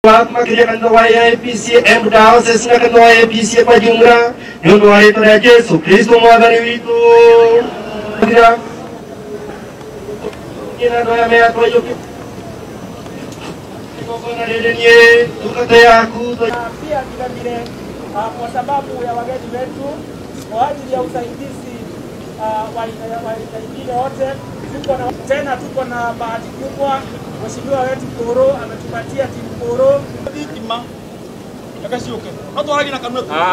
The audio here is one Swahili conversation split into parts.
makiria kanitha wa AIPCA Embu Diocese na kanitha wa AIPCA kwa jumla nĩ ũndũ wa rĩtwa rĩa Jesu Kristo mwathani witũ Makiria kila ndoya meatwa yoke Igongona rĩrĩ niĩ ndungata yaku Na pia vile vile ah, kwa sababu ya wageni wetu kwa ajili ya usaidizi ah, wa wa wengine wote, tuko na tena, tuko na bahati kubwa, mheshimiwa wetu Koro ametupatia timu Koro thitima yakacioke no twaragia na kanua tu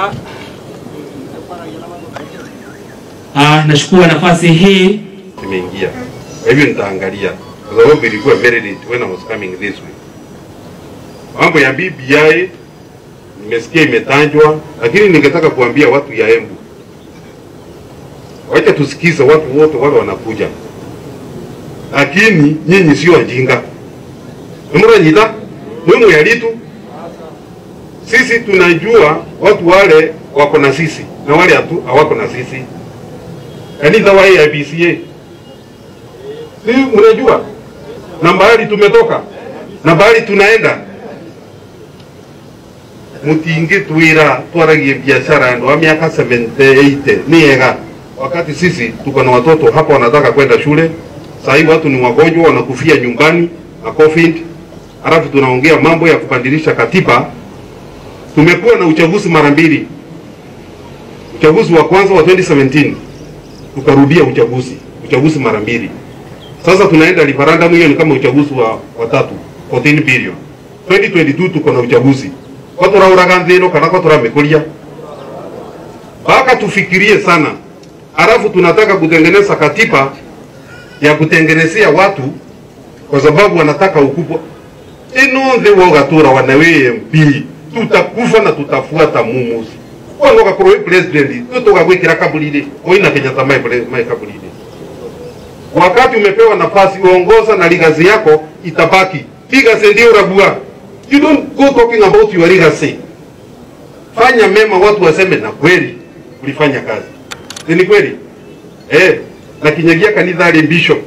Ah, nachukua nafasi hii imeingia. Kwa hivyo nitaangalia kwa sababu ilikuwa very late when I was coming this way. Mambo ya BBI nimesikia imetajwa, lakini ningetaka kuambia watu ya Embu, wacha tusikize watu wote wale wanakuja, lakini nyinyi sio wajinga. Nimuranyita mwimu yalitu sisi tunajua watu wale wako na sisi na wale hatu hawako na sisi. Kanisa wa AIPCA si mnajua na mbali tumetoka na mbali tunaenda mutingi twira twaragie biashara ndo wa miaka 78 ni ega wakati sisi tuko na watoto hapa wanataka kwenda shule sahii watu ni wagonjwa wanakufia nyumbani na covid halafu tunaongea mambo ya kubadilisha katiba tumekuwa na uchaguzi mara mbili uchaguzi wa kwanza wa 2017 tukarudia uchaguzi uchaguzi mara mbili sasa tunaenda referendum hiyo ni kama uchaguzi wa watatu 14 billion 2022 tuko na uchaguzi kwa turauraga nthino kana kwa turamikuria mpaka tufikirie sana halafu tunataka kutengeneza katiba ya kutengenezea watu kwa sababu wanataka ukubwa ino nthi wogatura wanawe MP tutakufa na tutafuata mumusi wanoga kuroi president tutugagwikira kabulini oina Kenyatta mai mai kabulini wakati umepewa nafasi uongoza na legacy yako itabaki. Legacy ndio urabua. You don't go talking about your legacy. Fanya mema, watu waseme na kweli ulifanya kazi. Si ni kweli? Eh, na kinyagia kanitha ali bishop.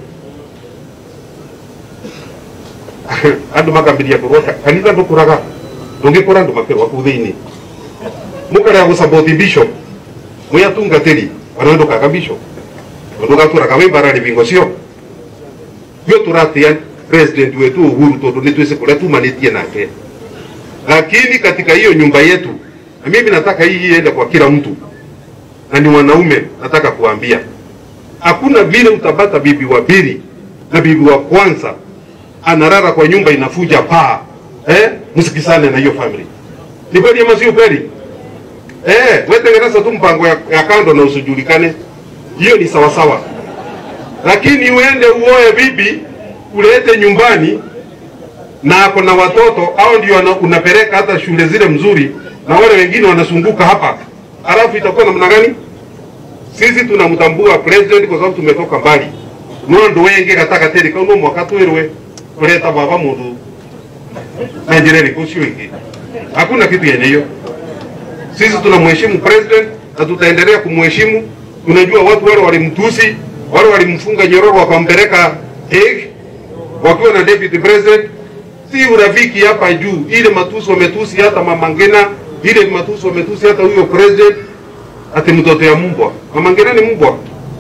andu makambiria kurota kanitha ndukuraga ndungikura andu makirwa kuu thiini mukaria gusupport bishop mwiatungatiri wanandukaga bishop ndugaturaga wi mbara rivingo cio io turatia president wetu Uhuru tondu ni twese kuria tumanitie nake lakini katika hiyo nyumba yetu na mimi nataka hii iende kwa kila mtu na ni wanaume nataka kuambia hakuna vile utapata bibi wa pili na bibi wa kwanza anarara kwa nyumba inafuja paa eh msikisane na hiyo family ni kweli ama sio kweli eh wewe tengeneza tu mpango ya, ya kando na usijulikane hiyo ni sawasawa, lakini uende uoe bibi ulete nyumbani na ako na watoto au ndio wana- unapeleka hata shule zile mzuri, na wale wengine wanazunguka hapa, alafu itakuwa namna gani? Sisi tunamtambua president kwa sababu tumetoka mbali nondo wenge gataka teri kauno mwaka twirwe kuleta baba mundu na njira iliku sio ingi, hakuna kitu yenye hiyo. Sisi tunamheshimu president na tutaendelea kumheshimu tunajua watu wale walimtusi, wale walimfunga nyororo wakampeleka Hague wakiwa na deputy president. Si urafiki hapa juu, ile matusi wametusi hata Mama Ngina, ile matusi wametusi hata huyo president, ati mtoto ya mbwa. Mama Ngina ni mbwa,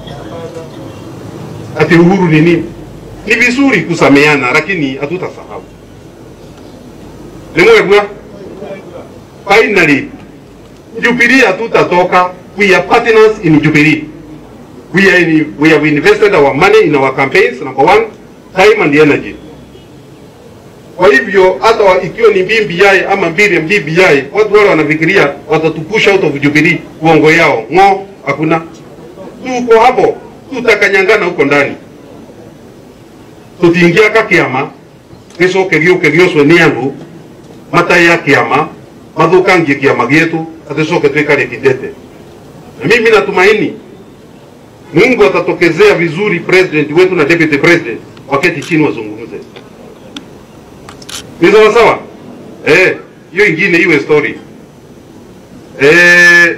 ati Uhuru ni nini? Ni vizuri kusameana, lakini hatutasahau. Ni mwegwa finally Jubilee hatutatoka. We are partners in Jubilee. We are in, we have invested our money in our campaigns, number one, time and energy. Kwa hivyo hata wa- ikiwa ni BBI ama mbili ya BBI, watu wale wanafikiria watatupush out of Jubilee, uongo yao ng'o, hakuna. Tuko hapo, tutakanyangana huko ndani, tutingia ka kiama gicoke giuke giocwe ni andu matai ya kiama mathukangie kiama gietu aticoke twikare kidete na mimi natumaini Mungu atatokezea vizuri president wetu na deputy president waketi chini wazungumze. Ni sawa sawa? Eh, hiyo ingine iwe story. Eh,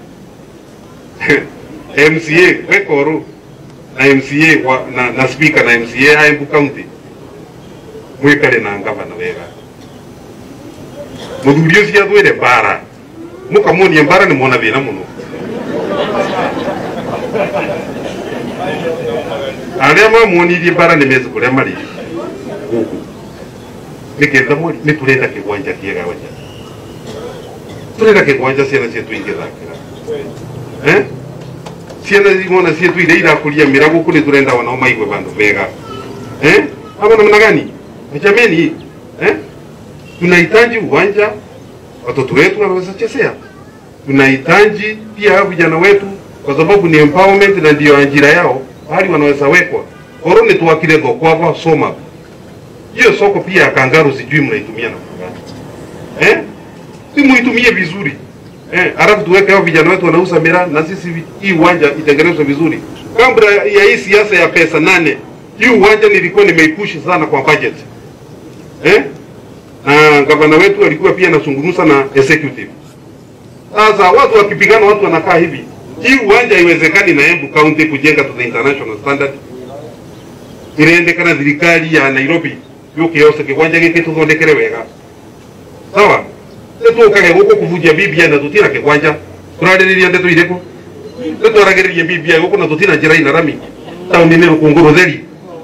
MCA Wekoru na MCA wa, na, na speaker na MCA a Embu County mwikare na ngavana wega muthuri ucio athwire mbara mukamuonia mbara nĩ mwona thĩna mũno arĩa mamuonirie mbara nĩ meci kũrĩa marĩ gũkũ nĩketha mweri nĩ tũrenda kĩgwanja kĩega wanja tũrenda kĩgwanja ciana cietũ ingĩthakĩra eh? ciana imona cietu iria irakũria mĩra gũkũ nĩ tũrenda wanao maigue bandũ mega eh? ama namna gani jameni eh? tunahitaji uwanja watoto wetu wanaweza chezea tunahitaji pia vijana wetu kwa sababu ni empowerment na ndio ajira yao hali wanaweza wekwa oro ni tuwakile thoko hapa soma hiyo soko pia ya kangaru sijui mnaitumia na gani eh si muitumie vizuri eh alafu tuweke hao vijana wetu wanauza miraa na sisi vi- hii uwanja itengenezwe vizuri kabla ya hii siasa ya pesa nane hii uwanja nilikuwa nimeipushi sana kwa budget eh na gavana wetu alikuwa pia anazungumza na executive sasa watu wakipigana, watu wanakaa hivi. Hii uwanja haiwezekani na Embu County kujenga to the international standard. Iraendekana thirikari ya Nairobi yuke yose kiwanja giki tuthondekere wega sawa nitũkage gũkũ kũbunjia BBI na tũtina kĩgwanja tũrarĩrĩria ndeto irĩkũ nĩtwaragĩrĩria BBI gũkũ na tũtina njĩra ina rami taũni-inĩ rũkũngũ rũtheri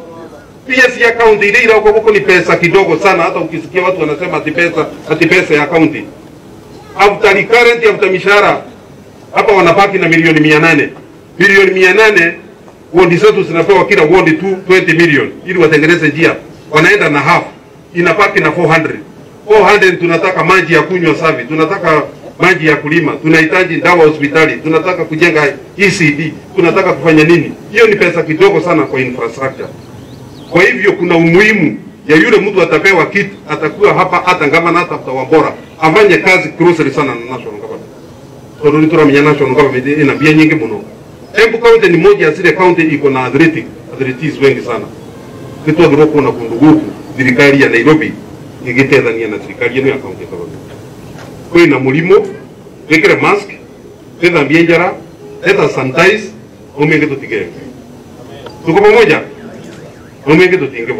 pia cia kaunti ile ile huko ni pesa kidogo sana. Hata ukisikia watu wanasema ati pesa ati pesa ya kaunti after recurrent after mishahara hapa wanabaki na milioni mia nane milioni mia nane wodi zetu zinapewa kila wodi tu 20 million ili watengeneze njia, wanaenda na half, inabaki na 400 400 tunataka maji ya kunywa safi, tunataka maji ya kulima, tunahitaji dawa hospitali, tunataka kujenga ECD, tunataka kufanya nini? Hiyo ni pesa kidogo sana kwa infrastructure. Kwa hivyo kuna umuhimu ya yule mtu atapewa kitu, atakuwa hapa hata ngama na hata Wambora afanye kazi closely sana na national government. Tondũ nĩ tũramenya national government ina mbia nyingi mũno. Embu County ni moja ya zile county iko na athletic athletes wengi sana. Nĩ twagĩrĩirwo kuona kũndũ gũkũ thirikari ya Nairobi ĩgĩteithania na thirikari ĩno ya county government. Kwĩna mũrimũ, wĩkĩre mask, wĩthambie njara, eta sanitize, ũmĩngĩ tũtige. Tuko pamoja? Ũmĩngĩ tũtinge